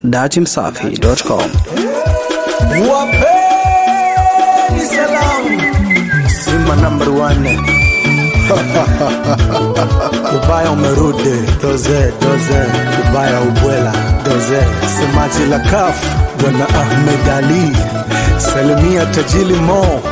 datimsafi.com. Wapeni salamu Simba number one Ubaya umerudi doze doze Ubaya ubwela doze Semaji la kaf Bwana Ahmed Ali Salimia Tajili Mo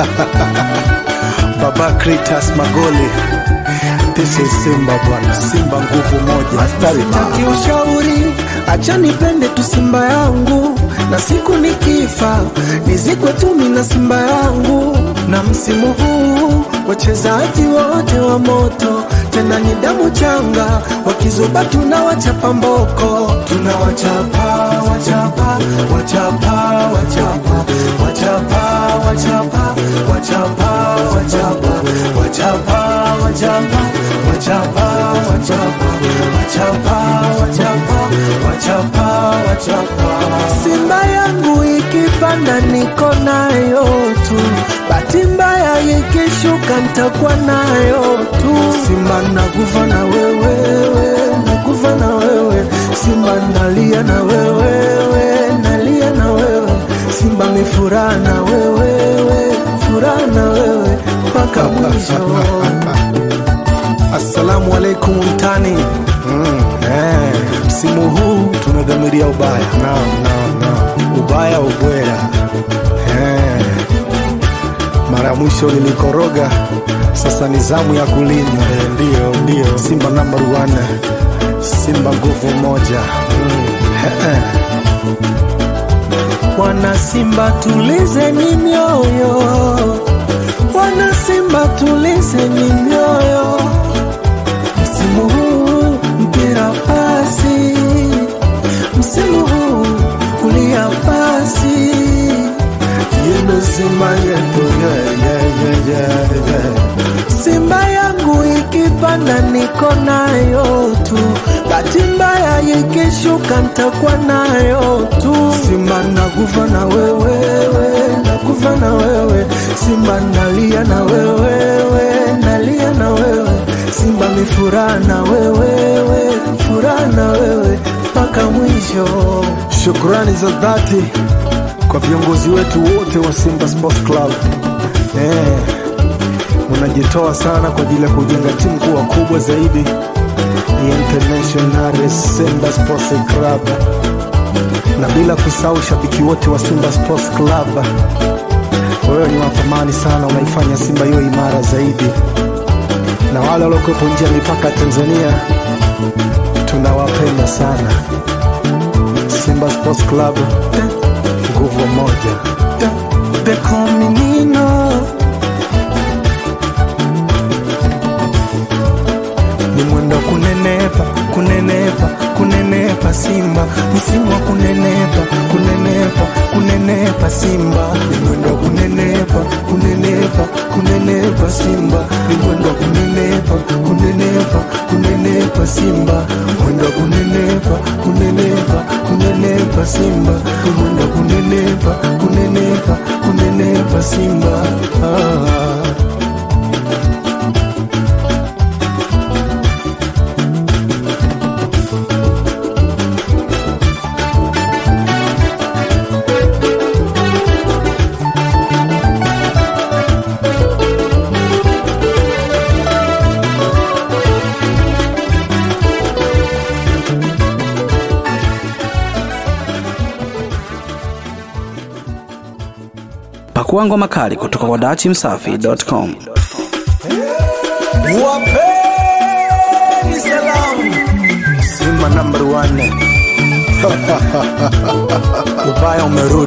Baba Kritas Magoli This is Simba bwana Simba nguvu moja Sitaki ushauri, acha nipende tu Simba yangu, na siku nikifa nizikwe tu mimi na Simba yangu. Na msimu huu wachezaji wote wa moto, tena ni damu changa, wakizuba tunawachapa mboko, tunawachapa wachapa wachapa wachapa wachapa wachapa wachapa wachapa wachapa wachapa wachapa wachapa wachapa wachapa wachapa wachapa Simba yangu ikipanda niko nayo tu, bahati mbaya ikishuka nitakuwa nayo tu. Simba nakufa na wewe, nakufa na wewe, Simba nalia na wewe, nalia na wewe, Simba mifuraha na wewe, furaha na wewe mpaka mwisho. Assalamu alaikum mtani mm. eh, msimu huu tunadhamiria ubaya no, no, no. ubaya ubwela eh. mara ya mwisho nilikoroga sasa ni zamu ya kulinda eh, ndio ndio simba number one simba nguvu moja mm. eh, eh. Wana Simba tulizeni mioyo, wana Simba tulizeni mioyo. Msimu huu mpira pasi, msimu huu kulia pasi. Yendo Simba yetu yeah, yeah, yeah, yeah, yeah. Simba yangu ikipanda niko nayo tu, bahati mbaya ikishuka nitakuwa nayo tu. Simba nakufa na wewe, nakufa na wewe, Simba nalia na wewe, nalia na wewe, Simba mifuraha na wewe, furaha na wewe mpaka mwisho. Shukrani za dhati kwa viongozi wetu wote wa Simba Sports Club. Eh, mnajitoa sana kwa ajili ya kujenga timu kuwa kubwa zaidi ya International Simba Sports Club, na bila kusahau shabiki wote wa Simba Sports Club. Wewe ni wa thamani sana, unaifanya Simba hiyo imara zaidi, na wale waliokuwepo nje ya mipaka ya Tanzania tunawapenda sana. Simba Sports Club, nguvu moja. They call me Nino. ni mwendo wa kunenepa kunenepa kunenepa simba msimu wa kunenepa kunenepa kunenepa simba ni mwendo wa kunenepa kunenepa kunenepa simba ni mwendo wa kunenepa kunenepa kunenepa simba mwendo wa kunenepa kunenepa kunenepa simba ni mwendo wa kunenepa kunenepa kunenepa simba ah. Pakua ngoma kali kutoka kwa datimsafi.com. Wapeni salamu Simba number one Ubaya umerudi